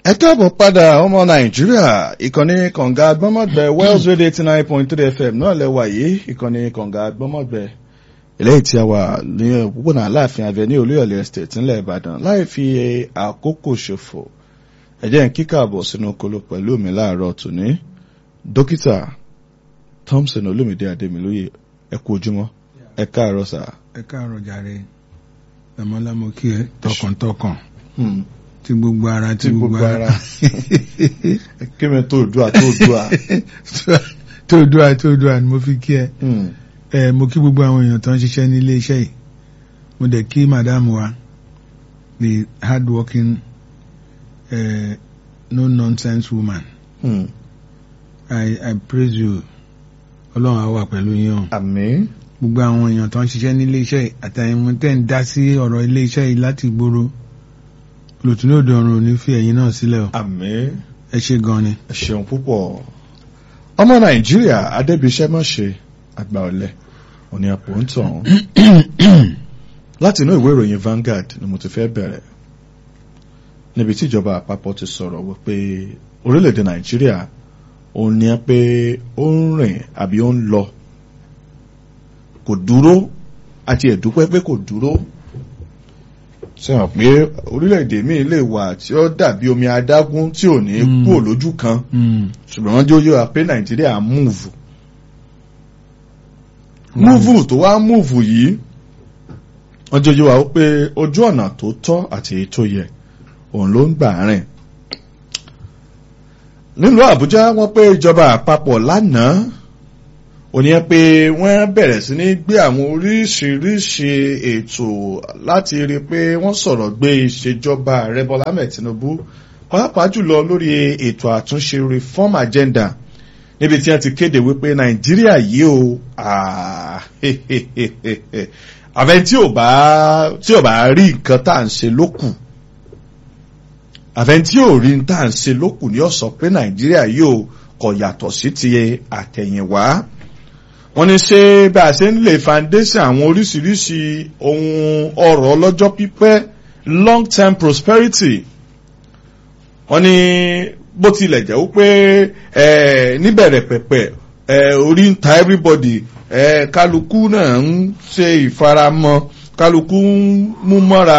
ẹ káàbọ̀ padà ọmọ nàìjíríà ìkànnì kànga gbọ́mọ̀gbẹ́ wells radio eighty nine point three fm náà lẹ́wà yìí ìkànnì kànga gbọ́mọ̀gbẹ́ eléyìí tí a wà ní òpópónà aláàfin avenue olúyọ̀lẹ̀ estate ńlẹ̀ ìbàdàn láì fi àkókò ṣòfò ẹ jẹ́ n kíkà bọ̀ sínú kolo pẹ̀lú mi láàárọ̀ tòní dókítà thompson olómìdé adémilóye ẹ kú ojúmọ́ ẹ káàárọ̀ sà. ẹ káàárọ̀ jàre lámọ́lámọ́ kí ẹ tọkàntọkàn Hmm. tí gbogbo ara tí tí gbogbo ara kí mi tó dùà tó dùà. tó dùà tó dùà ni mo fi kí ẹ Hmm. ẹ mo kí gbogbo àwọn èèyàn tó ń ṣiṣẹ́ ní ilé iṣẹ́ yìí mo dẹ̀ kí madam wa the hard working uh, no nonsense woman Hmm. I, I praise you ọlọ́run á wà pẹ̀lú yín o àmín. gbogbo àwọn èèyàn tó ń ṣiṣẹ́ ní ilé iṣẹ́ yìí àtàyẹ̀mú tẹ̀ ń dá sí ọ̀rọ̀ ilé iṣẹ́ yìí láti gbòòrò lòtún lòdì ọ̀run ò ní fi ẹ̀yin náà sílẹ̀ o àmín. ẹ ṣe gan ni. ẹ ṣeun púpọ̀ ọmọ nàìjíríà adébíṣẹ́ mọ̀ṣe àgbà ọ̀lẹ òní àpò ń tàn láti inú ìwé ìròyìn Vanguard ni mo ti fẹ́ bẹ̀rẹ̀ níbi tí ìjọba àpapọ̀ ti sọ̀rọ̀ wípé orílẹ̀-èdè nàìjíríà òun ni ẹ pé ó ń rìn àbí ó ń lọ kò dúró àti ẹ̀dúpẹ́ pé kò dúró sẹ́wọ̀n pé orílẹ̀-èdè míì lè wà tí ó dàbí omi adágún tí ò ní Mm. kúrò lójú kan ṣùgbọ́n wọ́n jó yóò wá pé nàìjíríà múùvù múùvù tó wá múùvù yìí wọ́n jó yóò wá pé ojú ọ̀nà tó tọ́ àti èyí tó yẹ òun ló ń gbà rìn nílùú àbújá wọ́n pé ìjọba àpapọ̀ lánàá òní ẹ pé wọ́n bẹ̀rẹ̀ sí ní gbé àwọn oríṣiríṣi ètò láti rí i pé wọ́n sọ̀rọ̀ gbé ìṣèjọba ààrẹ bọ́lá ahmed tinubu pàápàá jùlọ lórí ètò àtúnṣe reform agenda níbi tí wọ́n ti kéde wípé nàìjíríà yìí o ah, àfẹn tí ò bá tí ò bá rí nǹkan tá à ń ṣe lókù àfẹn tí ò rí nǹkan tá à ń ṣe lókù ni ó sọ pé nàìjíríà yìí o kò yàtọ̀ sí ti àtẹ̀yìnwá wọ́n ní ṣé bá a ṣe ń lè foundation àwọn oríṣiríṣi ohun ọrọ̀ ọlọ́jọ́ pípẹ́ long term prosperity wọ́n ní bó tilẹ̀ jẹ́ wípé ẹ̀ níbẹ̀rẹ̀ pẹ̀pẹ̀ ẹ̀ orí ń ta everybody ẹ̀ kálukú náà ń ṣe ìfaramọ́ kálukú ń mú mọ́ra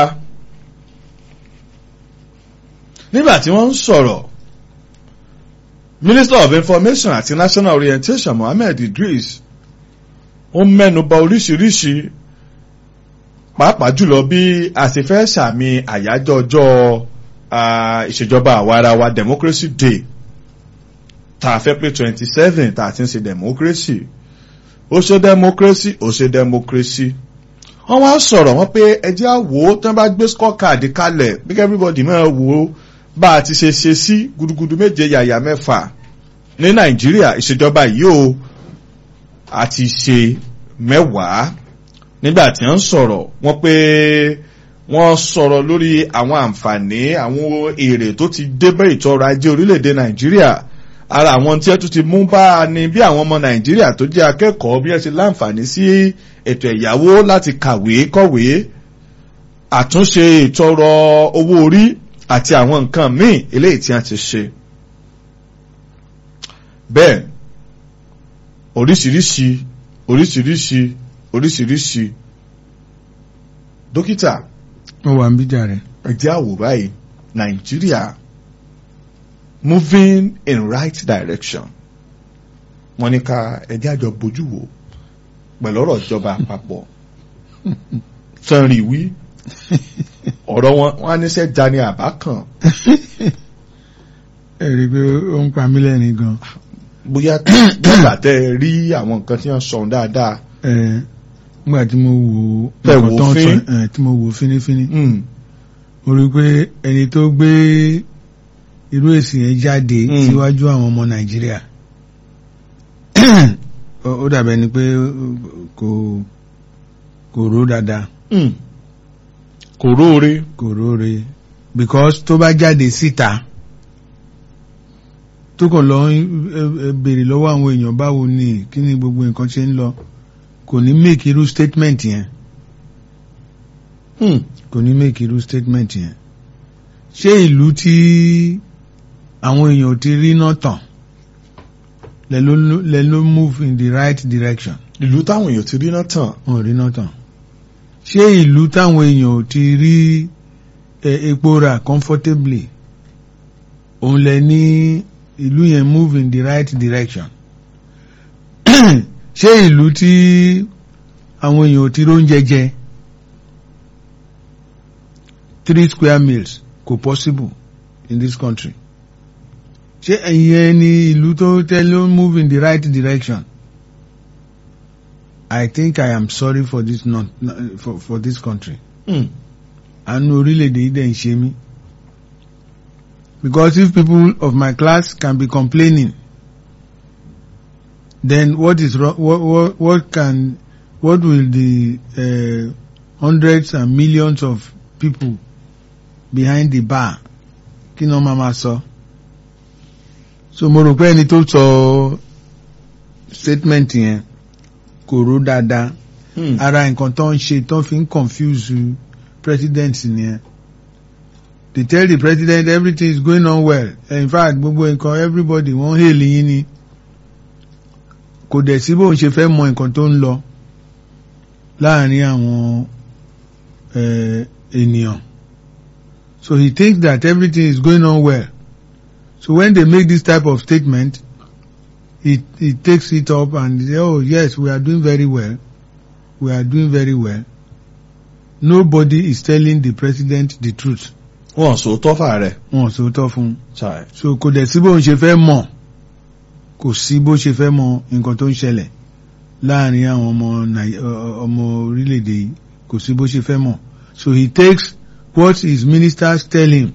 nígbà tí wọ́n ń sọ̀rọ̀ minister of information àti national orientation mohammed idris ó mẹ́nuba oríṣiríṣi pàápàá jùlọ bí a ṣe fẹ́ sàmì àyájọ́ ọjọ́ ah, ìṣèjọba àwarawa democracy day tá a fẹ́ pé twenty seven tá a ti ń ṣe democracy ó ṣe democracy ó ṣe democracy wọ́n wá sọ̀rọ̀ wọ́n pé ẹjẹ́ àwò tí wọ́n bá gbé scorecard kalẹ̀ bí everybody máa wò ó bá a ti ṣe ṣe sí gudugudu méje yàyà mẹ́fà ní nàìjíríà ìṣèjọba yìí o àti ṣe mẹ́wàá nígbà tí wọ́n sọ̀rọ̀ wọ́n pé wọ́n sọ̀rọ̀ lórí àwọn àǹfààní àwọn èrè tó ti dé bá ètò ọrọ̀ ajé orílẹ̀-èdè nàìjíríà ara àwọn tí ẹ tún ti mú bá a ní bí àwọn ọmọ nàìjíríà tó jẹ́ akẹ́kọ̀ọ́ bí ẹ ti láǹfààní sí ètò ẹ̀yáwó láti kàwé kọ̀wé àtúnṣe ètò ọrọ̀ owó orí àti àwọn nǹkan míì eléyìí tí wọ́n ti ṣe bẹ́ẹ̀ oríṣiríṣi oríṣiríṣi oríṣiríṣi dókítà mo wà ń bí jàre. ẹjẹ́ àwò báyìí nàìjíríà moving in right direction wọ́n ní ká ẹjẹ́ àjọ bójú wò pẹ̀lú ọ̀rọ̀ ìjọba àpapọ̀ sanri wí ọ̀rọ̀ wọn wọn á níṣẹ́ jani àbá kan ẹ rí i pé ó ń pa mí lẹ́rìn gan. bóyá nígbà tẹ́ ẹ rí àwọn nǹkan tí wọ́n sọ dáadáa ẹ nígbà tí mo wò ó Tẹ wò nǹkan tó ń sọ, fín. ẹ, tí mo wò ó fínífíní Mm, mo rí i pé ẹni tó gbé irú èsì yẹn jáde Mm. síwájú àwọn ọmọ nàìjíríà ó ó dàbẹ̀ ni pé kò kò ró dáadáa mm. kò róore kò róore because tó bá jáde síta tó kàn lọ ń, ẹ, ẹ, béèrè lọ́wọ́ àwọn èèyàn báwo ni kí ni gbogbo nǹkan ṣe ń lọ kò ní make irú statement yẹn Mm, kò ní make irú statement yẹn ṣé ìlú tí àwọn èèyàn ò ti rí náà tàn lẹ ló lẹ ló move in the right direction ìlú táwọn èèyàn ti rí náà tàn wọn ò rí náà tàn ṣé ìlú táwọn èèyàn ò ti rí ẹ, epo rà comfortably òun lẹ ní ìlú yẹn move in the right direction ṣé ìlú tí àwọn èèyàn ò ti róúnjẹ jẹ three square meals kò possible in this country ṣé ẹ̀yìn ni ìlú tó tẹ́lẹ̀ move in the right direction I think I am sorry for this not, for, for this country Hmm. àánú orílẹ̀-èdè yìí dẹ̀ ń ṣe mí because if people of my class can be complaining then what is wrong what, what, what can what will the uh, hundreds and millions of people behind the bar kí ni wọ́n máa ma sọ so mo rò pé ẹni tó sọ statement yẹn kò rò dáadáa Hmm. ara nǹkan tó ń ṣe tó fi ń confuse president nìyẹn they tell the president everything is going on well in fact gbogbo nǹkan everybody wọ́n hail yín ni kò dẹ̀ sí bóun ṣe fẹ́ mọ nǹkan tó ń lọ láàrin àwọn eh, ènìyàn so he thinks that everything is going on well so when they make this type of statement he he takes it up and say oh yes we are doing very well we are doing very well nobody is telling the president the truth wọn sọ tọ́fà rẹ̀ wọn ò sòótọ́ fún un Chai. so kò dẹ̀ sí bóun ṣe fẹ́ mọ̀ kò sí bó ṣe fẹ́ mọ̀ nǹkan tó ń ṣẹlẹ̀ láàrin àwọn ọmọ Nàì- ọ- ọ- ọmọ orílẹ̀-èdè yìí kò sí bó ṣe fẹ́ mọ̀ so he takes what his ministers tell him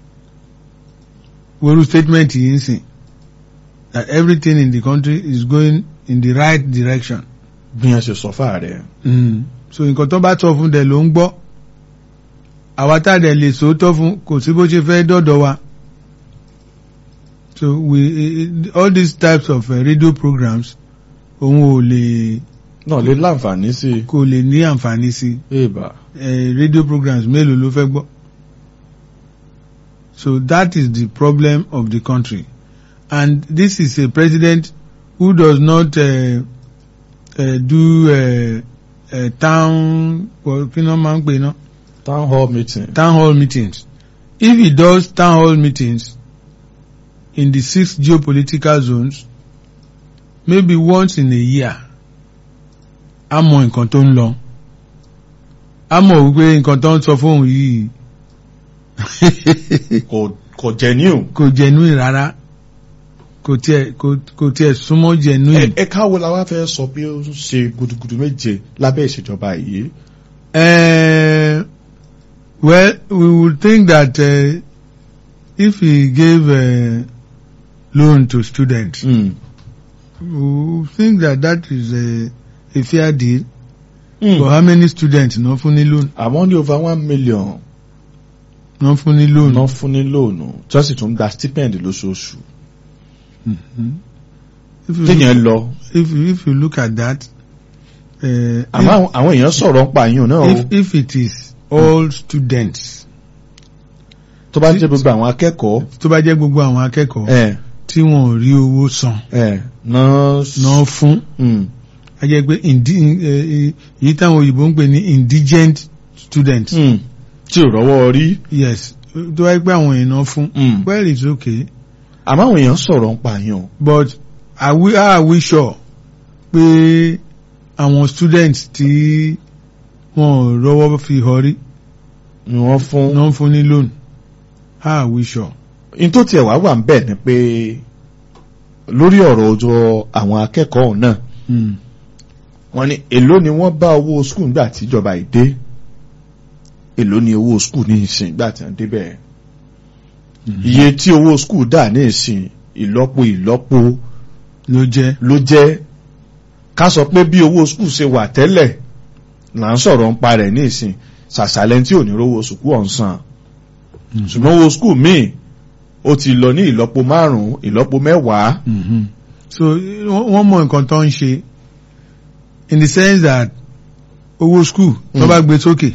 wọ́rú statement yìí ń sìn that everything in the country is going in the right direction bí wọ́n ṣe sọ fà rẹ̀ mm. so nǹkan tó bá sọ fún dẹ̀ ló ń gbọ́ àwa tá a dẹ̀ lè sòótọ́ fún kò sí bó ṣe fẹ́ dọ̀dọ̀ wa so we eh, eh, all these types of uh, radio programs òun ò lè náà lè láǹfààní sí i. kò lè ní àǹfààní sí èèbà eh, radio programs mélòó ló fẹ́ gbọ́ so that is the problem of the country and this is a president who does not uh, uh, do uh, uh, town kí ni wọ́n máa ń pè náà town hall meeting. town hall meetings. If he does town hall meetings in the six geopolitical zones, maybe once in a year, a mọ nǹkan tó ń lọ. A mọ̀ wípé nǹkan tó ń sọ fóun yìí kò kò genuine. kò genuine rárá. Kò tiẹ̀ kò kò tiẹ̀ súnmọ́ genuine. ẹ káwo la wá fẹ́ sọ pé ó ń ṣe gudugudu méje lábẹ́ ìṣèjọba yìí. Uh, well, we would think that uh, if he gave uh, loan to students, Mm. we think that that is a, a fair deal. Mm. For how many students no fún ní loan? àmọ́ ní over one million No fún ní loan. ná fún ní lóònù tí wọ́n sì tún gba stipend lóṣooṣù. Mhm. If you, téèyàn lọ if, you- if you look at that, uh, àmọ́ àwọn- àwọn èèyàn sọ̀rọ̀ ń pa yín náà o if, if, if it is all students, tó bá jẹ́ gbogbo àwọn akẹ́kọ̀ọ́ tó bá jẹ́ gbogbo àwọn akẹ́kọ̀ọ́ ẹ̀ tí wọn ò rí owó san ẹ̀ náà náà fún, Mm. a jẹ́ pé indi, eh, èyí táwọn òyìnbó ń pè ní indigent students. Mm. tí ò rọ́wọ́ rí. Yes, tó wáyé pé àwọn èèyàn náà fún. Mm. Well, it's okay. àmọ́ àwọn èèyàn sọ̀rọ̀ ń pa yín o. but are we are we sure pé àwọn students tí wọn ò rọ́wọ́ fi họrí ni wọ́n fún. náà ń fún ní loan how are we sure. in tó tiẹ̀ wá wà ń bẹ̀ ni pé lórí ọ̀rọ̀ ọjọ́ àwọn akẹ́kọ̀ọ́ ọ̀hún náà Mm. wọ́n ní èló ni wọ́n bá owó skul nígbà tí ìjọba ìdé èló ni owó skul ní ìsìn nígbà tí wọ́n débẹ̀ iye tí owó skul dà ní ìsìn ìlọ́po ìlọ́po ló jẹ́ ló jẹ́ ká sọ pé bí owó skul ṣe wà tẹ́lẹ̀ là ń sọ̀rọ̀ ń pa rẹ̀ ní ìsìn ṣàṣàlẹ̀ tí ò ní rówó skul ọ̀hún san ṣùgbọ́n owó skul míì ó ti lọ ní ìlọ́po márùn-ún ìlọ́po mẹ́wàá Mhm. so wọ́n wọ́n mọ nǹkan tó ń ṣe in the sense that owó school tó Mm. bá gbé sókè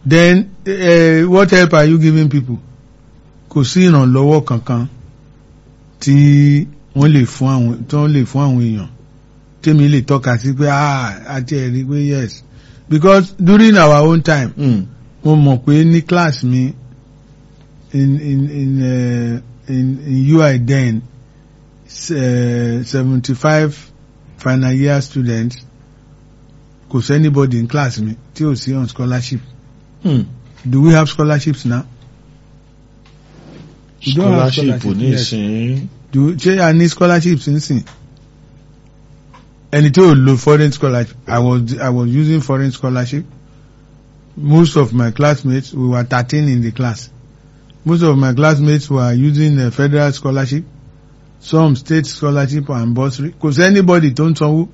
then uh, what help are you giving people kò sí ìrànlọ́wọ́ kankan tí wọ́n lè fún àwọn tí wọ́n lè fún àwọn èèyàn tèmi lè tọ́ka sí pé ah àti ẹ̀rí pé yes because during our own time Mm. mo mọ̀ pé ní class mi in in in uh, in, in UI then seventy five final year students kò sí anybody in class mi tí ò sí on scholarship Mm. do we have scholarships now? We don't have scholarship scholarship, ní yes. ìsìn do ṣé a ní scholarships nísìn ẹni tí ò lo foreign scholarship I was I was using foreign scholarship most of my classmates we were thirteen in the class most of my classmates were using a federal scholarship some state scholarship and bursary kò sí anybody tó ń sanwó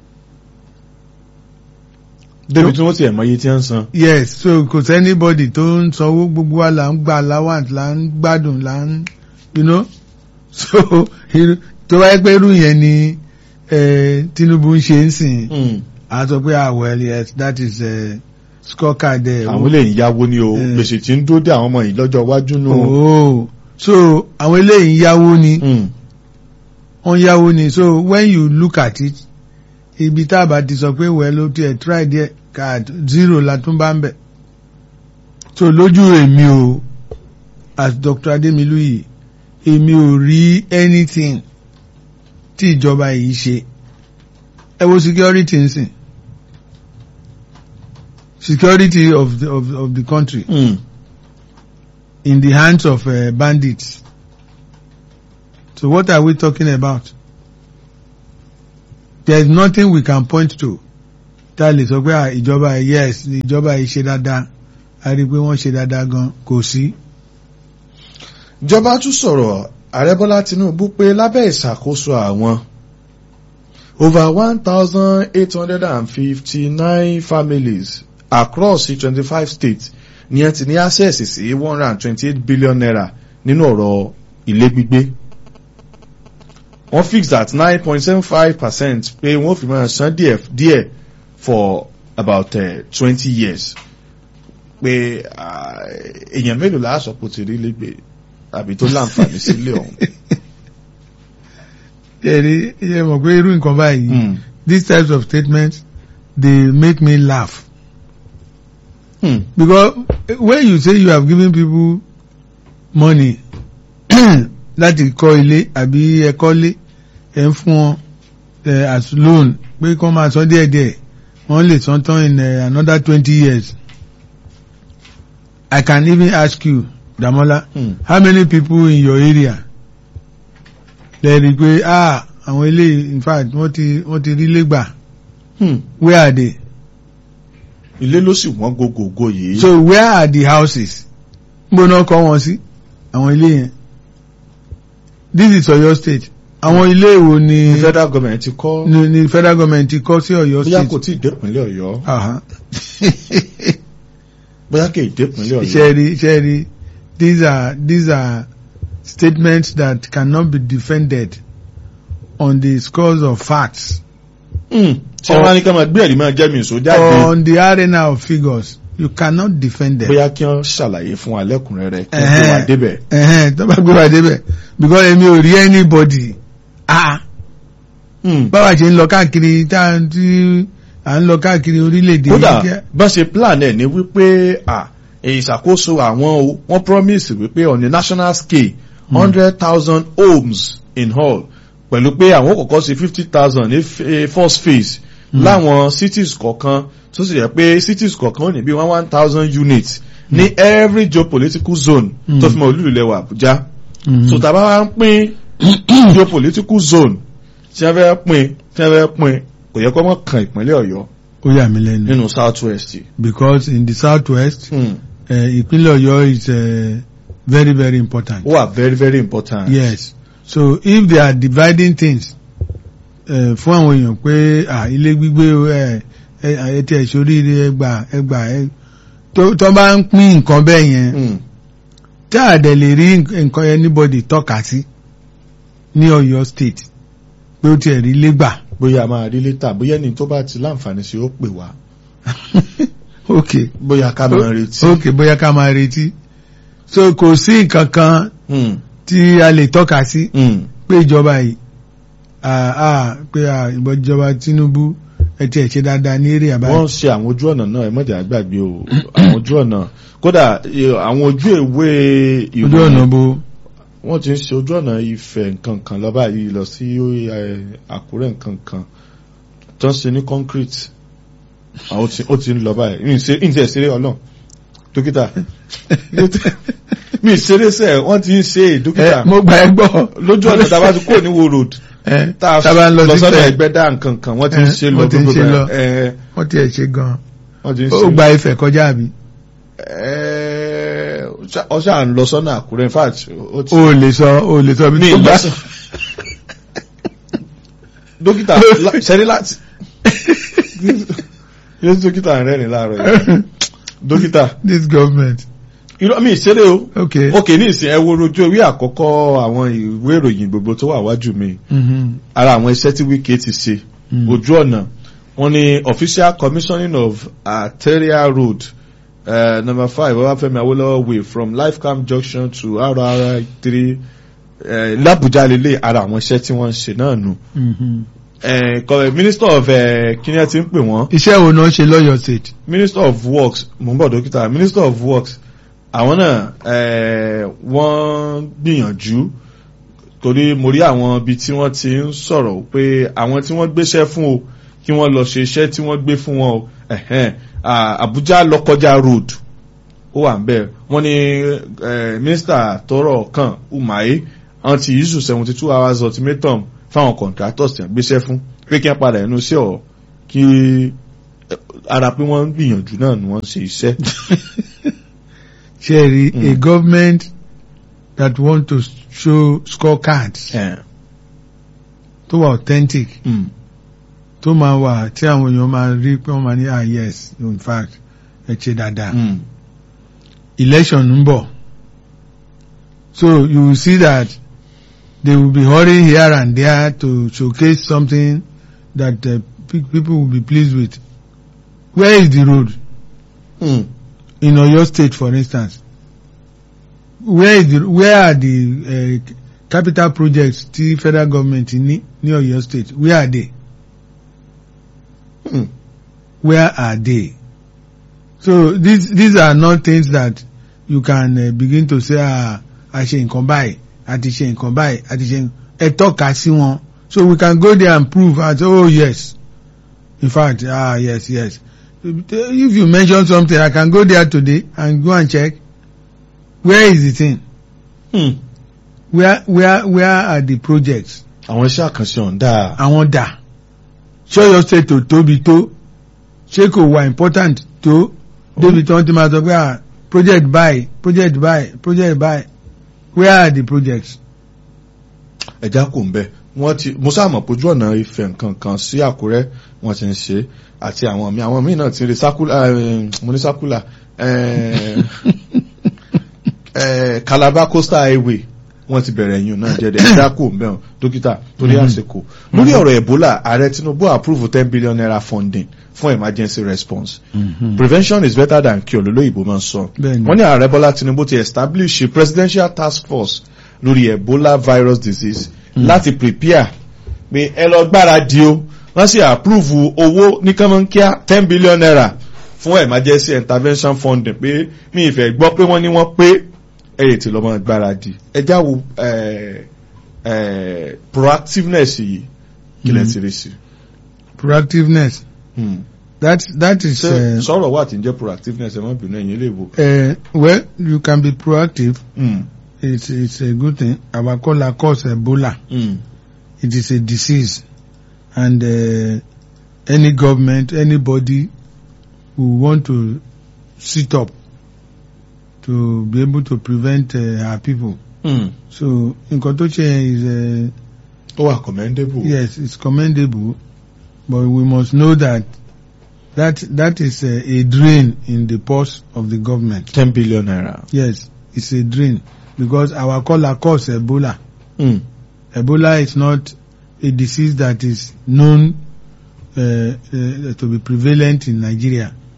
débi tí wọ́n ti ẹ̀ mọ iye tí wọ́n ń san. yes so kò sí anybody tó ń sanwó gbogbo wa là ń gba allowance là ń gbádùn là ń you know so irú- tó wáyé pé irú yẹn ni eh, Tinubu ń ṣe ń sìn Mm. a sọ pé ah well yes that is uh, scorecard there. àwọn lè ń yáwó ní o Eh. gbèsè tí ń dúró dé àwọn ọmọ yìí lọ́jọ́ iwájú nù. oh so àwọn eléyìí ń yáwó ni Mm. wọ́n yáwó ni so when you look at it ibi tá a bá ti sọ pé well ó tiẹ̀ try there card zero la tún bá ń bẹ̀ so lójú èmi o as Dr. Ademilu yìí èmi ò rí anything tí ìjọba yìí ṣe ẹ wo security ń sìn security of the, of, of the country Mm. in the hands of uh, bandits. So what are we talking about? There is nothing we can point to. Tá a lè sọ pé ah, ìjọba yìí, yes ìjọba yìí ṣe dáadáa a rí i pé wọ́n ṣe dáadáa gan kò sí. ìjọba tún sọ̀rọ̀ ààrẹ bọ́lá tinubu pé lábẹ́ ìṣàkóso àwọn over one thousand eight hundred and fifty-nine families across twenty five states ni ẹ ti ní access sí one hundred and twenty-eight billion naira nínú ọ̀rọ̀ ilé gbígbé wọ́n fix at nine point seven five percent pé wọ́n fi máa san díẹ̀ díẹ̀ for about twenty years pé ah, èèyàn mélòó la sọ pé ó ti rí lẹ́gbẹ̀ẹ́ àbí tó láǹfààní sílé ọ̀hún. Ẹ̀rí ẹ mọ̀ pé irú nǹkan báyìí Hmm. these types of statements dey make me laugh Hmm. because when you say you have given people money láti kọ́ ilé àbí ẹ kọ́lé ẹ ń fún wọn eh, as loan pé kọ́ máa san díẹ̀díẹ̀ wọ́n lè san tán in eh, another twenty years I can even ask you Damola Hmm. how many people in your area lè rí i pé ah àwọn ilé in fact wọ́n ti wọ́n ti rí lẹ́gbà Hmm. where are they ilé ló sì wọ́n gogogo yìí. so where are the houses gbogbo náà kọ́ wọn sí àwọn ilé yẹn this is Ọ̀yọ́ state àwọn ilé ìwò ni ní federal government ti kọ́ ni, ni federal government ti kọ́ sí Ọ̀yọ́ bóyá kò state tí ì dépínlẹ̀ ọ̀yọ́ Aha. bóyá kì í dépínlẹ̀ ọ̀yọ́. Sherry, Sherry, these are these are statements that cannot be defended on the scores of facts Hmm. tí wọ́n á ní ká máa gbé ẹ̀rí máa jẹ́ mi ìṣó jáde on the arena of figures you cannot defend them. bóyá kí wọ́n ṣàlàyé fún wa lẹ́kùnrẹ́rẹ́ kí wọ́n gbé wa Ẹ̀hẹ́n. débẹ̀. ẹ̀hẹ́n tó bá gbé wa débẹ̀ because èmi ò rí anybody ah Hmm. báwa ṣe ń lọ káàkiri tá à ń tí à ń lọ káàkiri orílẹ̀-èdè kódà yìí bá ṣe plan ẹ̀ ní wípé à ìṣàkóso àwọn o wọ́n promise wípé on a national scale hundred thousand homes in all pẹ̀lú pé àwọn kọ̀ọ̀kan ṣe fifty thousand ní f- eh, first phase láwọn cities kọ̀ọ̀kan tó sì yẹ pé cities kọ̀ọ̀kan ó ní bí one one thousand units ní every geopolitical zone Mm. tó fi mọ olú ilẹ̀ wa Àbújá Mhm. so tàbá wa ń pín geopolitical zone tí wọ́n fẹ́ pín tí wọ́n fẹ́ pín kò yẹ kó mọ̀ kan ìpínlẹ̀ Ọ̀yọ́ ó yà mí lẹ́nu nínú south west. because in the south west Hmm. uh, ìpínlẹ̀ Ọ̀yọ́ is uh, very very important. ó wà very very important. yes so if they are dividing things uh, fún àwọn èèyàn pé ah, ilé gbígbé ẹ ẹ ti ẹ̀ sóríire ẹgbà ẹgbà ẹ tó tó bá ń pín nǹkan bẹ́ẹ̀ yẹn Hmm. tí a dẹ̀ lè rí nǹkan anybody tọ́ka sí ní Ọ̀yọ́ state pé ó tiẹ̀ rí lẹ́gbà bóyá a máa rí létà bóyá ẹni tó bá ti láǹfààní sí ó pè wá. ó ok bóyá ká máa retí. ok bóyá ká máa retí so kò sí nǹkan kan Mm, tí a lè tọ́ka sí mm, pé ìjọba yìí ah, ah, pé ah, ìjọba Tinubu ẹ tiẹ̀ ṣe dáadáa ní èrè àbáyé. wọ́n ń ṣe àwọn ojú ọ̀nà náà ẹ mọ̀jà gbàgbé o àwọn ojú ọ̀nà kódà eh, àwọn ojú ìwé ojú ìwé ọ̀nà bo wọ́n ti ń ṣe ojú ọ̀nà Ifẹ̀ nǹkan kan lọ báyìí lọ sí eh, Àkúrẹ́ nǹkan kan tó ń ṣe ní concrete àwọn tí ó ti ń lọ báyìí ní ìṣe ní ìṣe ìṣeré ọlọ́run dókítà mi ìṣeré sẹ wọ́n ti ń ṣe ẹ dókítà mo gbà ẹ gbọ́ lójú ọ̀nà tá a bá ti kó ní wo road ẹ tá a tábà ń lọ lọ sí sọ́nà Ifẹ̀ Ẹgbẹ́dá nǹkan kan wọ́n ti ń Eh, ṣe lọ wọ́n ti ń gbogbo ṣe lọ. bẹ́ẹ̀. Eh, wọ́n tiẹ̀ ṣe gan-an wọ́n ti ń ó ṣe gba Ifẹ̀ kọjá àbí Eh, ọ ṣáà ń lọ sọ́nà Àkúrẹ́ in fact ó ti o ò lè sọ o ò lè sọ bí mi tó gbà lọ́sàn. dókítà la- ṣẹ́rí láti yóò dókítà rẹ̀ ní láàárọ̀ yìí dókítà this government irọ́ mi ìṣeré o okay ok ní ìsìn ẹ wo ojú ewé àkọ́kọ́ àwọn ìwé ìròyìn gbogbo tó wà wájú mi Mhm. ara àwọn iṣẹ́ tí Wike ti ṣe Mm. ojú ọ̀nà wọ́n ní official commissioning of arterial road uh, number five Ọbáfẹ́mi Awólọ́wọ̀ way from Lifecam junction to RRI three uh, l'Abuja lele ara àwọn iṣẹ́ tí wọ́n ń ṣe náà nù. Mhm. Eh, kọ- minister of uh, kíni ẹ ti ń pè wọ́n iṣẹ́ wo náà ṣe lọ́yọ̀ state minister of works mo ń bọ̀ dókítà minister of works àwọn náà eh, wọ́n gbìyànjú torí mo rí àwọn ibi tí wọ́n ti ń sọ̀rọ̀ pé àwọn tí wọ́n gbéṣẹ́ fún o kí wọ́n lọ ṣe iṣẹ́ tí wọ́n gbé fún wọn o ẹ̀hẹ́n, ah, Abuja lọ́kọjá road ó wà ń bẹ̀ wọ́n ní eh, minister tọrọ kan Umahi wọ́n ti issue seventy two hours ultimatum fáwọn contractors tí wọ́n gbéṣẹ́ fún pé kí wọ́n padà ẹnu sí ọ̀ kí eh, ara pé wọ́n ń gbìyànjú náà ni wọ́n ń ṣe iṣẹ́. ṣe rí a Mm. government that want to show scorecards Eh, tó wà authentic mm, tó máa wà tí àwọn èèyàn máa rí pé wọ́n máa ní ah yes in fact ẹ ṣe dáadáa mm, election ń bọ̀ so you will see that they will be hurrying here and there to showcase something that uh, pe- people will be pleased with where is the road mm. in Oyo state for instance where is the where are the uh, capital projects tí federal government ní ní Oyo state where are they Mm. where are they so these these are not things that you can uh, begin to say ah a ṣe nǹkan báyìí a ti ṣe nǹkan báyìí a ti ṣe ẹ tọ́ka sí wọn so we can go there and prove and say oh yes in fact ah yes yes if you mention something I can go there today and go and check where is the thing Mm. where where where are the projects àwọn iṣẹ́ àkànṣe ọ̀hún dáa. àwọn dà ṣé Ọ̀yọ́ state tó tóbi tó ṣé kò wà important tó débi tí wọ́n ti máa sọ pé ah project buy project buy project buy where are the projects. ẹja kò ń bẹ wọ́n ti mo sáà mọ̀ pójú ọ̀nà Ifẹ̀ nǹkan kan sí Àkúrẹ́ wọ́n ti ń ṣe àti àwọn míì àwọn míì náà ti ń rí sákúlà eh, mo ní sákúlà eh, eh, Calabar coastal highway wọ́n ti bẹ̀rẹ̀ ẹ̀yìn náà jẹ́ ẹja kò ń bẹ wọn dókítà torí Mhm. àsìkò lórí ọ̀rọ̀ Ebola ààrẹ Tinubu approve ten billion naira funding fún emergency response prevention is better than cure lólóyìnbó máa ń sọ Bẹ́ẹ̀ni. wọ́n ní ààrẹ Bọ́lá Tinubu ti establish a presidential task force lórí Ebola virus disease Mm. láti prepare pé ẹ lọ gbáradì o wọ́n sì approve owó ní kánmọ́nkíá ten billion naira fún emergency intervention funding pé mi ìfẹ́ gbọ́ pé wọ́n ní wọ́n pé ẹ̀yẹ tí lọ́mọ gbáradì ẹ jáwo eh, eh, proactiveness yìí kí lẹ Mm. ti rí sí. proactiveness Hmm. that that is ṣé uh, sọ̀rọ̀ wà tí ń jẹ́ proactiveness ẹ má bínú ẹ̀yin lè wò. uh, well you can be proactive Hmm. it's it's a good thing our caller cause Ebola Hmm. it is a disease and uh, any government anybody who want to sit up to be able to prevent uh, our people Hmm. so nǹkan tó ṣe yẹn is uh, ó wà commendable. yes it's commendable but we must know that that that is uh, a drain in the purse of the government ten billion naira. yes it's a drain because our caller cause Ebola Hmm. Ebola is not a disease that is known uh, uh, to be prevalent in Nigeria.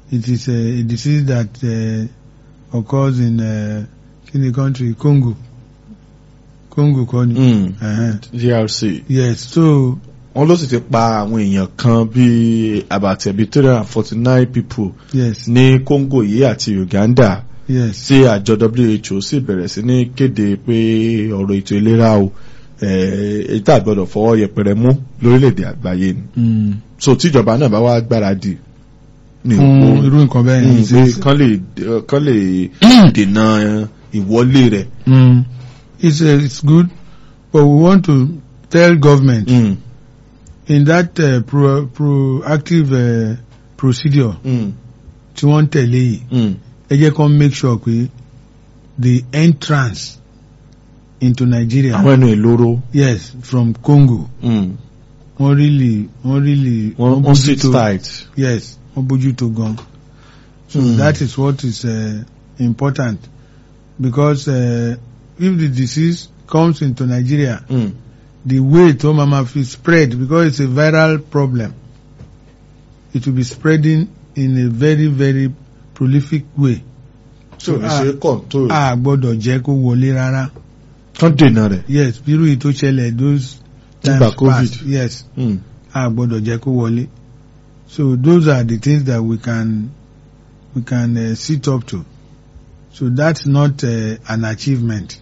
it is a, a disease that uh, occurs in uh, in the country Congo Congo kọ́ ni Mm. uh-huh. DRC yes so wọ́n ló sì ti pa àwọn èèyàn kan bíi àbàtẹ̀ bíi three hundred and forty nine people yes ní Congo yìí àti Uganda yes tí àjọ WHO sì bẹ̀rẹ̀ sí ní kéde pé ọ̀rọ̀ ètò ìlera o eh, èyí tá a gbọ́dọ̀ fọwọ́ yẹpẹrẹ mú lórílẹ̀‐èdè àgbáyé ni mm. so tíjọba náà bá wá gbáradì ní fún òkú irú nǹkan bẹ́ẹ̀ Mm, yẹn pé it's- kán lè kán lè dènà ìwọlé rẹ̀. Mm. It's, uh, it's good, but we want to tell government Mm, in that uh, pro, proactive uh, procedure mm, tí wọ́n ń tẹ̀lé yìí mm, ẹ jẹ́ kó make sure pé the entrance into Nigeria àwọn ẹnu ìloro yes from Congo mm, wọ́n really wọ́n really wọ́n wọ́n sit tight. yes wọ́n bójútó gan so Mm. that is what is uh, important because uh, if the disease comes into Nigeria Mm, the way tó máa ma fi spread because it's a viral problem it will be spreading in a very very prolific way tí ò ní Ah. ṣe control a gbọ́dọ̀ jẹ́ kó wọlé rárá kán dènà rẹ̀. yes bírú yìí tó ṣẹlẹ̀ those Nígbà times COVID. past yes Mm, a gbọ́dọ̀ jẹ́ kó wọlé so those are the things that we can we can uh, sit up to so that's not uh, an achievement.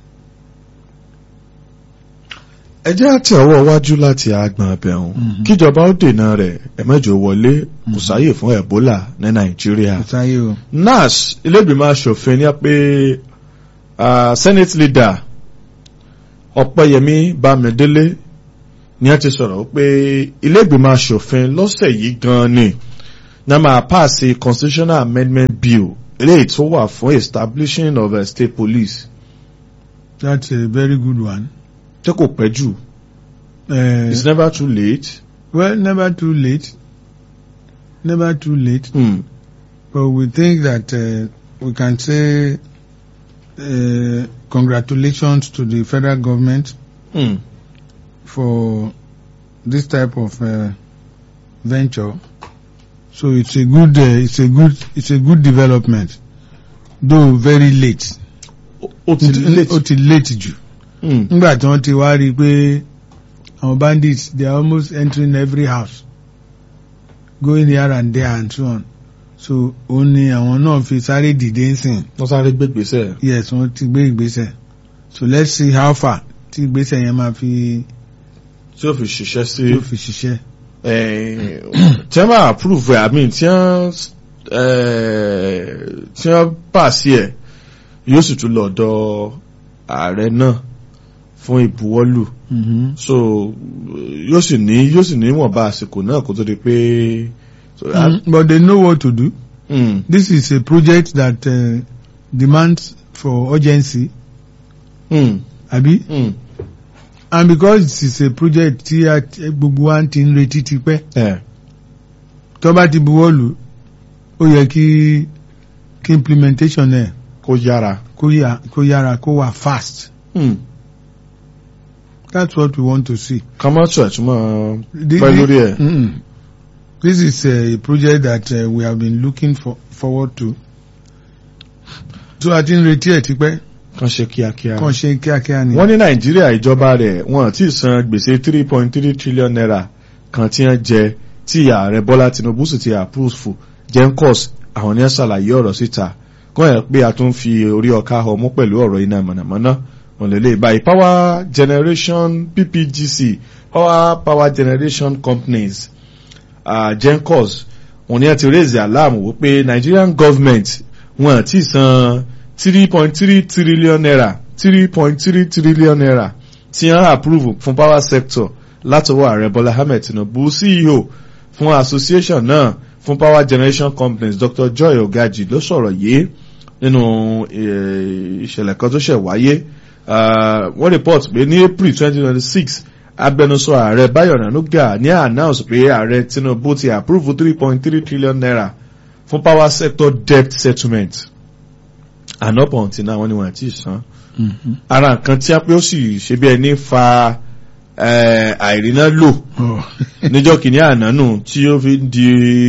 ẹ jẹ́ àti ọwọ́ iwájú láti agbọ̀n abẹ́hùn Mhm. kíjọba ó dènà rẹ̀ ẹ̀mẹ́jọ wọlé kò sáyè fún Ebola ní Nàìjíríà. kò sáyé o. NASH ilé-ìgbìmọ̀ aṣòfin ní pé ah, senate leader Ọ̀pẹ́yẹmí Bámidélé ni a ti sọ̀rọ̀ pé ilé-ìgbìmọ̀ aṣòfin lọ́sẹ̀ yìí gan ni ní a máa paasi constitutional amendment bill eléyìí tó wà fún establishing of a state police that's a very good one. tí kò pẹ́ jù Uh, it's never too late. Well, never too late. Never too late. Mm. But we think that uh, we can say uh, congratulations to the federal government Mm. for this type of uh, venture. So it's a good, uh, it's a good, it's a good development, though very late. Ó- ó ti late. Ó ti late jù. Mm. Nígbà tí wọ́n ti wá rí i pé àwọn bandits they are almost entering every house going here and there and so on. So òun ni àwọn náà fi sáré dìde ń sìn. wọ́n sáré gbégbèsè. Yes, wọ́n ti gbé ìgbésẹ̀. So let's see how far tí ìgbésẹ̀ yẹn máa fi tí ó fi ṣiṣẹ́ sí. yóò fi ṣiṣẹ́. Eh, tí wọ́n bá approve ẹ̀ àmì tí wọ́n eh, tí wọ́n bà sí ẹ̀ yóò sì tún lọ ọ̀dọ̀ ààrẹ náà fún ìbuwọ́lù Mm-hmm. so yóò sì ní yóò sì ní ìwọ̀nba àsìkò náà kó tó di pé. so, Mm, but they know what to do. mm, This is a project that uh, demands for urgency, mm, àbí? mm, And because it is a project tí a tí gbogbo wa ti ń retí tipẹ́, eh, tó bá ti buwọ́ lù, ó yẹ kí kí implementation ẹ̀ kó yára. kó yà kó yára kó wà fast. Mm. That's what we want to see. ká má tún ẹ̀túnmọ̀ Thi- pẹ́ thi- lórí ẹ̀. Mm-mm. This is a project that uh, we have been looking for, forward to. So a ti ń retí ẹ̀ tipẹ́, kàn ṣe kíákíá. kàn ṣe kíákíá ni. wọ́n ní nàìjíríà ìjọba rẹ̀ wọ́n ti san gbèsè three point three trillion naira kan tí wọ́n jẹ tí ààrẹ bọ́lá tinubu sì ti approve gencos àwọn ní ṣàlàyé ọ̀rọ̀ síta kọ́ ẹ̀ pé a tún fi orí ọ̀ka ọmú pẹ̀lú ọ̀rọ̀ iná mọ̀nàmọ́ná wọn lè lè báyìí power generation ppgc power power generation companies uh, gencos wọn ní ẹ ti raise alarm wípé nigerian government wọn ti san three point three trillion naira three point three trillion naira tí wọ́n approve fún power sector látọwọ́ ààrẹ bọ́lá ahmed tinubu ceo fún association náà fún power generation companies dr joy ogaji ló sọ̀rọ̀ yìí nínú eh, ìṣẹ̀lẹ̀ kan tó ṣẹ̀ wáyé Ah, wọ́n report pé ní april twenty twenty six agbẹnusọ ààrẹ báyọ̀ nanuga ní announce pé ààrẹ tinubu ti approve three point three trillion naira fún power sector debt settlement ànọ́pọ̀ tí náà wọ́n ní wọ́n ti san Mhm. ara nǹkan tí a pé ó sì ṣe bí ẹni fa eh, àìríná lò Oh. níjọ́ kìíní àná nù tí ó fi ń di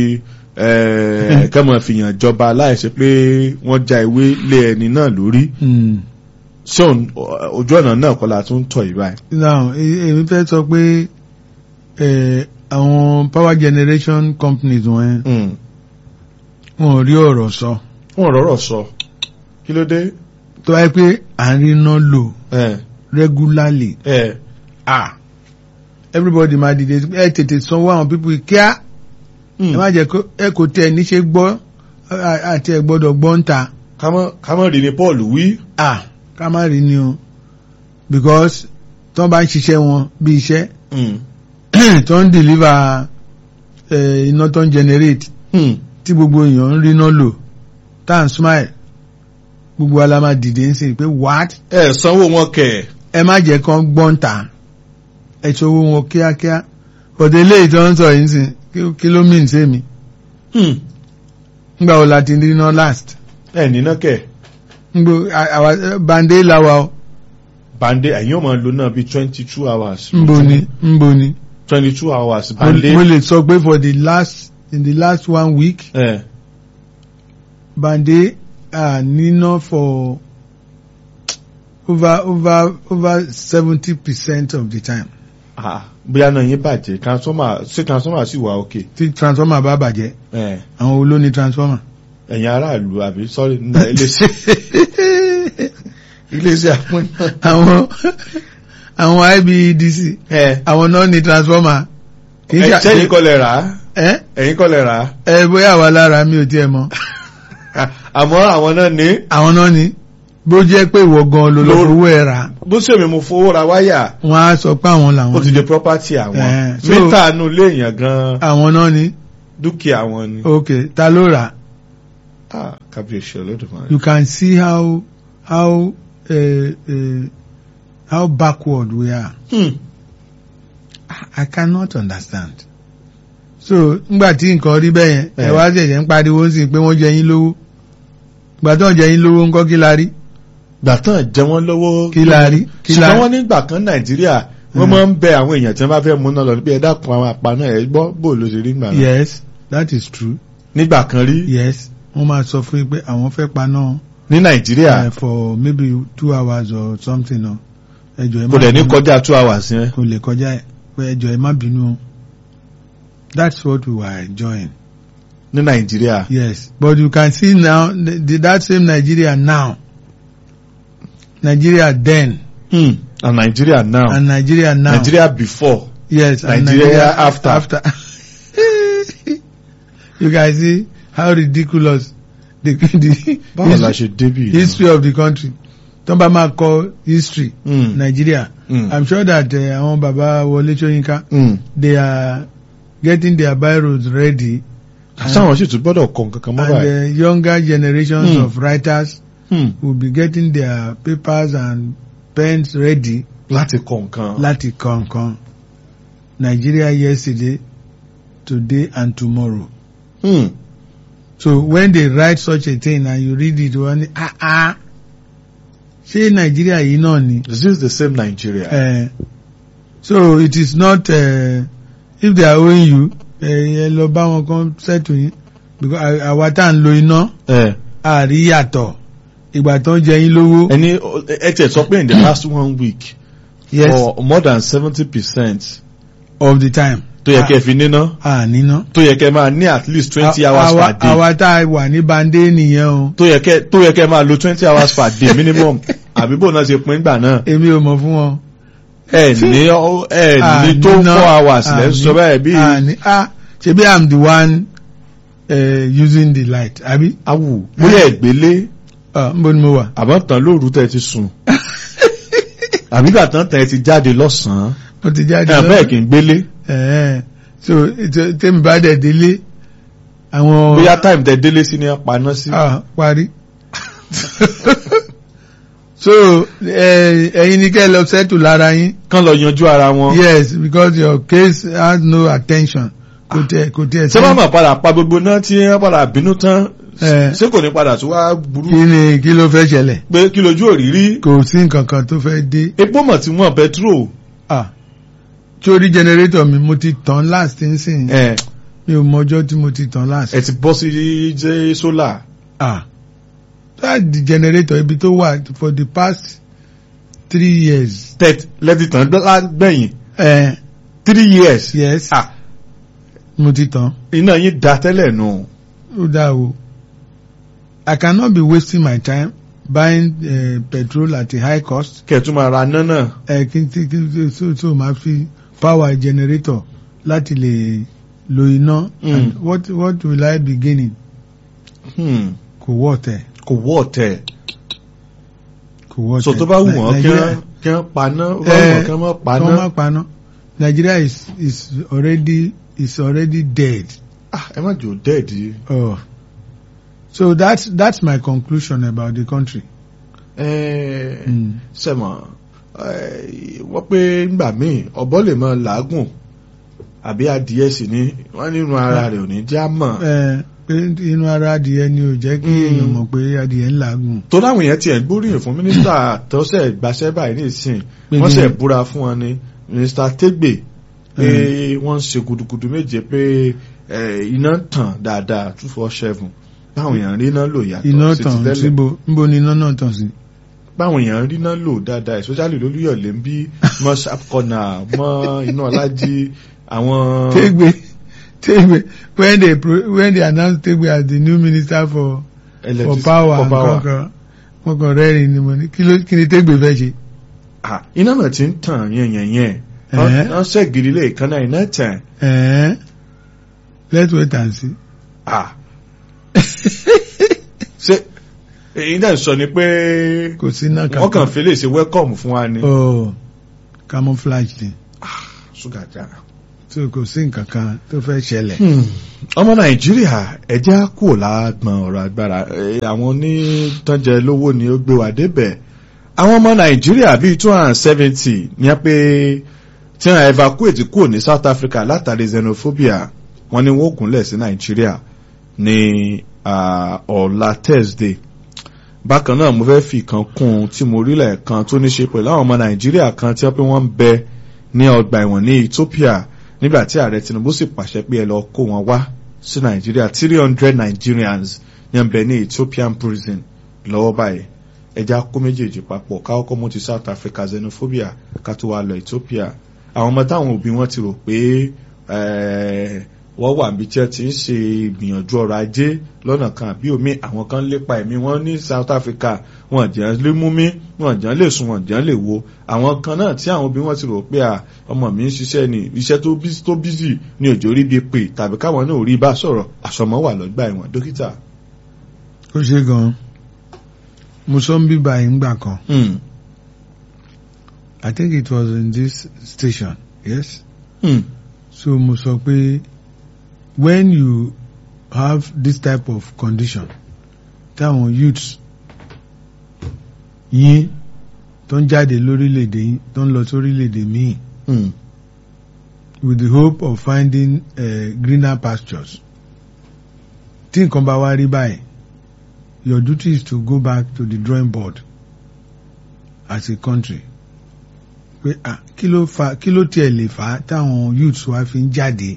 eh, kẹ́mọ̀ fìyàn jọba láìsí pé wọ́n já ewé lé ẹni náà lórí Hmm. ṣé òun- ojú ọ̀nà náà kọ́ la tún tọ̀ yìí báyìí. now e- èmi fẹ́ sọ pé eh, àwọn power generation companies wọn Mm. wọn ò rí ọ̀rọ̀ sọ wọ́n rọ̀rọ̀ sọ kí ló dé. tó wáyé pé à ń rí iná lò Eh, regularly eh, ah everybody máa dìde ẹ tètè sanwó àwọn pípọ̀ kíá mm. ẹ má jẹ́ kó ẹ kò tẹ̀ níṣe gbọ́ à- àti ẹ gbọ́dọ̀ gbọ́ ń ta kámọ́ kámọ́ rí ni Paul wí. ah ká má rí ni o because tó bá ń ṣiṣẹ́ wọn bí iṣẹ́ Mm. tó ń deliver eh, iná tó ń generate Mm. tí gbogbo èèyàn ń rí iná lò tá à ń smile gbogbo ala máa dìde ń sìn pé what ẹ sanwó wọn kẹ̀. ẹ má jẹ́ kán gbọ́n ta ẹ ti owó wọn kíákíá ọ̀dẹ̀ ilé ìtọ́ ń sọ yìí ń sìn kí- kí ló mìíràn sí mi Mm. nígbà wo la ti rí iná last ẹ níná kẹ̀. ngbò àwa bande lawa o bande ẹ̀yin ò máa lo náà bíi twenty two hours. nbo ni nbo ni twenty two hours mo bande. mo lè sọ pé for the last in the last one week ẹ bande ah níná for over over over seventy percent of the time ah bóyá náà yín bàjẹ́ transformer ṣé transformer sì wà òkè. tí transformer bá bàjẹ́ ẹ àwọn wo ló ní transformer. ẹ̀yin aráàlú àbí sọ́rí nígbà iléeṣẹ́ iléeṣẹ́ àpọ́nà. àwọn àwọn IBEDC ẹ àwọn náà ní transformer kì í ẹ ṣe sẹ́yìn kọ́ lẹ rà á ẹ ẹ̀yin kọ́ lẹ rà á ẹ bóyá àwa lára mi ò tiẹ̀ mọ̀ àmọ́ àwọn náà ní àwọn náà ní bó jẹ́ pé ìwọ gan ló lọ Ló- fowó ẹ̀ rà bó ṣèmi mo fowó ra wáyà wọ́n á sọ pé àwọn ó làwọn ti ní di property àwọn Eh, so- mítà nu ilé èèyàn gan àwọn náà ní dúkìá wọn ni. ok ta ló rà ah kábíyèsí olódùmarè. you can see how how uh, uh, how backward we are Hmm. I cannot understand so ngbà tí nǹkan rí bẹ́ẹ̀ yẹn ẹ Eh. wá ṣẹ̀ṣẹ̀ ń pariwo sí pé wọ́n jẹ yín lówó gbà tó ń jẹ yín lówó ńkọ́ kí la rí gbà tán jẹ wọ́n lọ́wọ́ kí la rí kí la ṣùgbọ́n wọ́n nígbà kan nàìjíríà wọ́n Hmm. máa ń bẹ àwọn èèyàn tí wọ́n bá fẹ́ múná lọ níbi ẹ̀dá kan àwọn àpá náà ẹ̀ gbọ́ bò ló ṣe rí gbà náà. yes that is true nígbà kan rí yes wọ́n máa sọ fún yín pé àwọn fẹ́ paná ní nàìjíríà uh, for maybe two hours or something o ẹjọ ẹ kò má dẹ̀ ní bínú. kọjá two hours yẹn. kò lè kọjá ẹ pé ẹjọ ẹ má bínú o that's what we were enjoying ní nàìjíríà. yes but you can see now the, the, that same Nigeria now Nigeria then Hmm. and nàìjíríà now and Nigeria now nàìjíríà before yes and Nigeria after. after you can see how ridiculous the the báwo la history, ṣe débì. history of the country tó bá máa kọ history Hmm. Nigeria Hmm. I'm sure that uh, àwọn baba Wọlé Ṣóyínká Hmm. they are getting their biros ready sáwọn sì tún gbọ́dọ̀ kọ nǹkan kan mọ́ and báyìí. the younger generations Hmm. of writers Hmm. will be getting their papers and pens ready láti kọ nǹkan. láti kọ nǹkan Nigeria yesterday today and tomorrow Hmm. so when they write such a thing and you read it wọ́n ní ah ah ṣé Nigeria yìí náà ni is this the same Nigeria. uh, so it is not uh, if they are owing you ẹ lọ bá wọn kan settle yín because à- àwa tá à ń lo iná ẹ àrí yàtọ̀ ìgbà tó ń jẹ yín lówó ẹni ẹ tẹ sọ pé in the last one week. yes for more than seventy percent of the time tó yẹ kẹ́ fi níná à níná. tó yẹ kẹ́ máa ní at least twenty À- hours àwa- per day àwa tá a wà ní bande nìyẹn o tó yẹ kẹ́ tó yẹ kẹ́ máa lo twenty hours per day minimum àbí bó náà ṣe pín gbà náà èmi ò mọ̀ fún wọn. ẹ ní ọ- ẹ ní tó Àníná, four hours lẹ́ ń àní- sọ bẹ́ẹ̀ bí àní ah ṣebí i'm the one uh, using the light àbí awù bóyá ìgbélé ah nbo ni mo wà. àbọ̀ tán lóru tẹ́ ti sùn àbí gbà tán tẹ́ ti jáde lọ́sàn-án mo ti jáde ẹ̀ bẹ́ẹ̀ kì í gbélé Ẹ̀ẹ́. so ètò- tèmi bá dẹ̀ délé àwọn bóyá time tẹ́ délé sí ni wọ́n paná sí. ah parí. so ẹ- ẹ̀yin ni kẹ́ ẹ lọ settle lára yín. kán lọ yanjú ara wọn. yes because your case has no attention kò tẹ kò tẹ ṣé wọ́n máa padà pa gbogbo náà tí wọ́n padà bínú tán Eh. ṣé kò ní padà tó wá burú kí ni kí ló fẹ́ ṣẹlẹ̀ pé kí lójú òrírí kò sí nǹkan kan tó fẹ́ dé epo mọ̀ tí wọ́n petrol ah sórí generator mi mo ti tàn last nsìn ẹ̀ mi ò mọjọ́ tí mo ti tàn last. ẹ ti bọ́ sí jẹ́ sólà ah that the generator ibi tó wà for the past three years. tẹ́t lẹ́tí tán gbẹ̀yìn ẹ three years yes ah mo ti tàn iná yín da tẹ́lẹ̀ nù ó dáa o I cannot be wasting my time buying uh, petrol at a high cost kẹ̀tún máa ra náà náà ẹ kí n tí kí n tí so so máa fi power generator láti lè lo iná Mm. and what what will I be gaining Hmm, kò wọ́ tẹ̀ kò wọ́ ọ̀tẹ̀ kò wọ́ tẹ̀ so tó bá wù wọ́n kí Nigeria- wọ́n kí wọ́n paná ó bá wù wọ́n kí wọ́n má kí paná wọ́n má paná Nigeria is is already is already dead ah ẹ má jò dẹ́ẹ̀dì oh so that's that's my conclusion about the country. ẹ Mm. sẹ́mọ̀ ẹ, wọ́n pé ńgbà míì ọ̀bọ lè máa làágùn àbí adìẹ sì ni wọ́n nínú ara rẹ̀ ò ní já mọ̀ ẹ pé inú ara adìyẹ ni ò jẹ́ kí Mm. èèyàn mọ̀ pé adìyẹ ń làágùn. tó láwọn èèyàn tiẹ̀ ń gbóríyìn fún mínísítà tọ́sẹ̀ gbaṣẹ́ báyìí nísìn Pé wọ́n kí sẹ̀ ni? búra fún wọn ni mínísítà Tégbè pé wọ́n ń ṣe gudugudu méje pé eh, iná ń tàn dáadáa two four seven báwọn èèyàn rí iná lò yàtọ̀ iná sí ti tàn tẹ́lẹ̀ síbo níbo ni iná náà tàn sí. báwọn èèyàn rí iná lò dáadáa especially lólúyọ̀lé ń bí mọ́ sharp corner mọ́ iná ọlájí àwọn Tegbe Tegbe when they pro when they announced Tegbe as the new minister for for electric- power for and power. kankan wọn kàn rẹ́rìn ni mo ní kí ló kí ni Tegbe fẹ́ ṣe. Ah, iná náà ti ń tàn yẹnyẹnyẹn Ẹ̀hẹ́. wọ́n ṣẹ́gìrì lè kánná iná tàn Ẹ̀ẹ́n let's wait and see. Ah. ṣe èyí náà sọ ni pé kò sí iná wọ́n kàn fi lè ṣe welcome fún wa ni oh camouflage ni ṣúgà já. so kò sí nǹkan kan tó fẹ́ ṣẹlẹ̀. ọmọ nàìjíríà ẹjẹ́ kúrò lágbọ̀n ọ̀rọ̀ agbára Eh, àwọn onítànjẹ lówó ni ó gbé wa débẹ̀ àwọn ọmọ nàìjíríà bíi two hundred and seventy ní a pé tí wọ́n evacuate kúrò ní south africa látàrí xenophobia wọ́n ní wọ́n gúnlẹ̀ sí nàìjíríà ní ah, ọ̀la thursday bákan náà mo fẹ́ fi kan kún un tí mo rí lẹ́ẹ̀kan tó ní ṣe pẹ̀lú àwọn ọmọ nàìjíríà kan tí wọ́n pé wọ́n ń bẹ ní ọgbà ẹ̀wọ̀n ní ethiopia nígbà tí ààrẹ tinubu sì pàṣẹ pé ẹ lọ kó wọn wá sí nàìjíríà three hundred nigerians ní ń bẹ ní ethiopian prison lọ́wọ́ báyìí ẹja kó méjèèjì papọ̀ káwọ́ kọ́ mú ti south africa xenophobia ká tó wá lọ ethiopia àwọn ọmọ táwọn òbí wọn ti rò pé eh, wọ́n wà níbi tí wọ́n ti ń ṣe ìgbìyànjú ọrọ̀ ajé lọ́nà kan àbí omi àwọn kan lépa ẹ̀mí wọn ní south africa wọn jẹ́ lé mú mi wọn jẹ́ lè sùn wọn jẹ́ lè wo àwọn kan náà tí àwọn òbí wọn ti rò pé à ọmọ mi ń ṣiṣẹ́ ni iṣẹ́ tó bí tó bísì ní òjò rí bí pè tàbí káwọn náà ò rí bá sọ̀rọ̀ àsọmọ́ wà lọ́gbà ẹ̀wọ̀n dókítà. ó ṣe gan-an mo sọ ń bíbá yìí ńgbà kan Hmm. I think it was in this station yes Hmm. so mo sọ pé when you have this type of condition táwọn youths yín tó ń jáde lórílẹ̀‐èdè yín tó ń lọ sórílẹ̀‐èdè míì Hmm. with the hope of finding uh, greener pastures tí nǹkan bá wá rí báyìí your duty is to go back to the drawing board as a country pé ah kí ló fa kí ló tiẹ̀ lè fà á táwọn youths wa fi ń jáde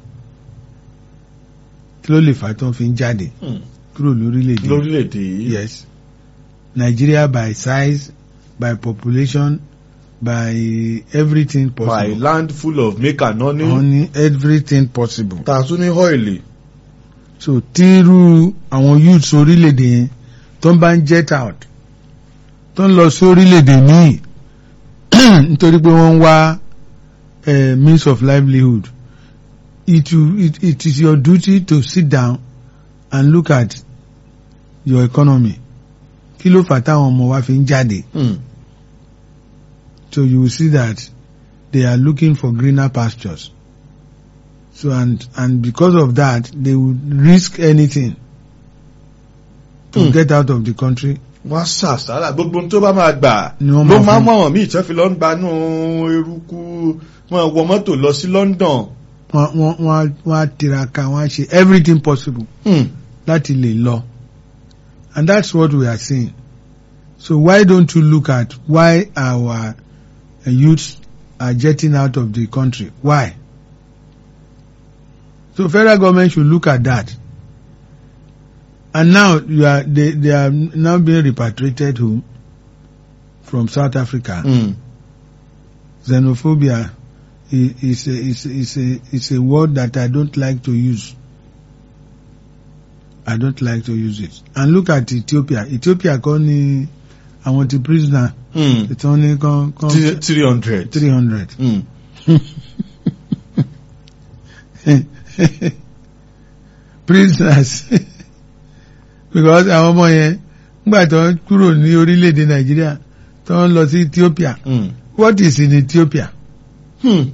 kí ló lè fà á tí wọ́n fi ń jáde Hmm. kúrò lórílẹ̀‐èdè lórílẹ̀‐èdè yìí. yes Nigeria by size by population by everything by possible land full of make and honey. honey everything possible. ta tún ní ọ́ìlì. so tírú àwọn youths orílẹ̀-èdè yẹn tó ń bá ń jet out tó ń lọ sí orílẹ̀-èdè míì nítorí pé wọ́n ń wá eh, means of livelihood it, will- it, it is your duty to sit down and look at your economy kí ló fà táwọn ọmọ wa fi ń jáde Hmm. so you will see that they are looking for greener pastures. So and and because of that, they would risk anything to Mm. get out of the country. wọ́n ṣàṣàrà gbogbo ohun tó bá máa gbà Ni wọ́n ló máa máa fún. mú àwọn míì tó fi lọ ń gbanú eruku wọn wọ mọ́tò lọ sí London. Wọ́n wọ́n wọ́n á- wọ́n á tiraka wọ́n á ṣe everything possible Hmm. láti lè lọ. And that's what we are seeing. So why don't you look at why our uh, youths are jetting out of the country? Why? So federal government should look at that. And now you are they, they are now being repatriated home from South Africa. Mm. Xenophobia i- is a, is, a- is a is a word that I don't like to use. I don't like to use it. And look at Ethiopia. Ethiopia kọ́ ni àwọn ti prisoner Mm. tí wọ́n ní kan kan Three- three hundred. three hundred. Mm. prisoners because àwọn ọmọ yẹn nígbà tó ń kúrò ní orílẹ̀-èdè Nàìjíríà tó ń lọ sí Ethiopia Mm. what is in Ethiopia Hmm.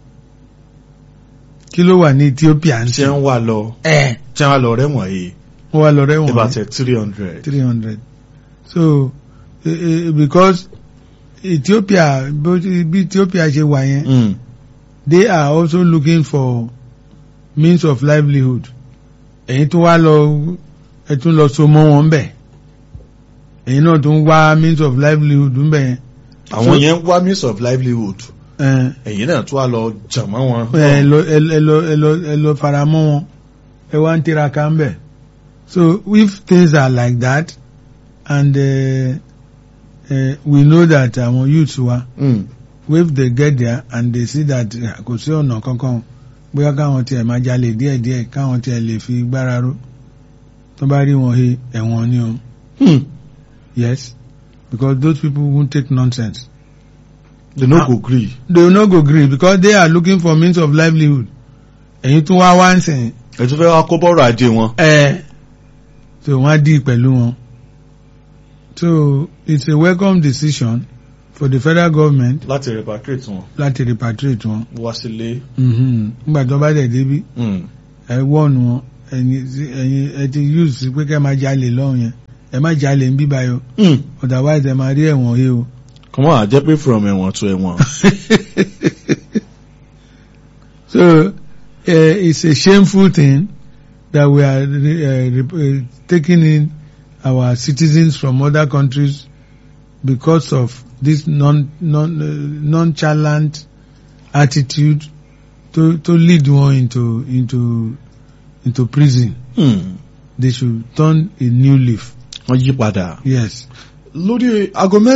kí ló wà ní Ethiopia ń ṣé sìn ń wà lọ ẹ̀ ṣé ń wà lọ rẹ́wọ̀n yìí wọ́n wá lọ rẹ́wọ̀n about three hundred. three hundred so eh, eh, because Ethiopia bó ti- bí Ethiopia ṣe wà yẹn Mm. they are also looking for means of livelihood ẹ̀yin tó wá lọ ẹ tún lọ so mọ́ wọn bẹ̀ ẹ̀yin náà tún wá means of livelihood ń bẹ̀ yẹn àwọn yẹn ń wá means of livelihood ẹ ẹ̀yin náà tún wá lọ jàmọ́ wọn. ẹ lọ ẹ lọ ẹ lọ ẹ lọ ẹ lọ fara mọ́ wọn ẹ wá ń tiraka ń bẹ̀ so if things are like that and uh, uh, we know that àwọn youths wa Mm. if they get there and they see that eh, kò sí ọ̀nà kankan bóyá káwọn tiẹ̀ máa jalè díẹ̀díẹ̀ káwọn tiẹ̀ lè fi gbára ró tó bá rí wọn he ẹ̀wọ̀n ni o Hmm. yes because those people won't take nonsense they no Ah. go gree. they will not go gree because they are looking for means of livelihood ẹ̀yin tún wá wá ń sìn ẹ tún fẹ́ wá kó bọ́rọ̀ ajé wọn. ẹ̀ so wọ́n á dì pẹ̀lú wọn so it's a welcome decision for the federal government láti repatriate wọn láti repatriate wọn wá sílé. Mhm. nígbà tó bá dẹ̀ débi Mm. ẹ wọ́ọ̀nù wọn ẹ̀yin tí- ẹ̀yin ẹ ti use sí pé kẹ́ máa jalè lọ́hùn yẹn ẹ má jalè ń bíbá yọ Mm. otherwise ẹ máa rí ẹ̀wọ̀n yìí o. kọ́mọ́ àjẹ́ pé from ẹ̀wọ̀n to ẹ̀wọ̀n. so uh, it's a shameful thing that we are uh, uh, taking in our citizens from other countries because of this non non uh, nonchalant attitude to to lead one into into into prison. Mm. They should turn a new leaf. wọ́n yí padà. Yes. lórí aago